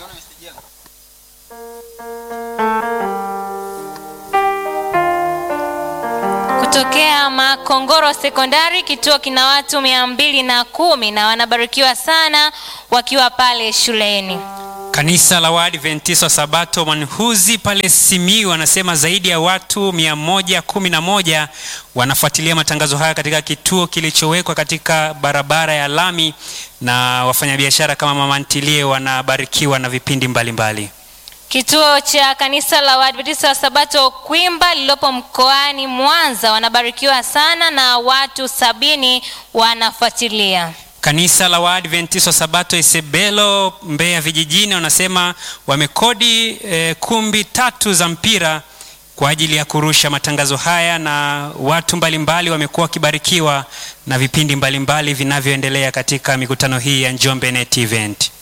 Kutokea Makongoro Sekondari, kituo kina watu mia mbili na kumi na wanabarikiwa sana wakiwa pale shuleni. Kanisa la Waadventista wa Sabato Manhuzi pale Simiyu wanasema zaidi ya watu 111 wanafuatilia matangazo haya katika kituo kilichowekwa katika barabara ya lami, na wafanyabiashara kama mama ntilie wanabarikiwa na vipindi mbalimbali mbali. Kituo cha kanisa la Waadventista wa Sabato Kwimba lililopo mkoani Mwanza wanabarikiwa sana na watu sabini wanafuatilia. Kanisa la Waadventista wa Sabato Isebelo Mbeya vijijini wanasema wamekodi e, kumbi tatu za mpira kwa ajili ya kurusha matangazo haya, na watu mbalimbali wamekuwa wakibarikiwa na vipindi mbalimbali vinavyoendelea katika mikutano hii ya Njombe Net Event.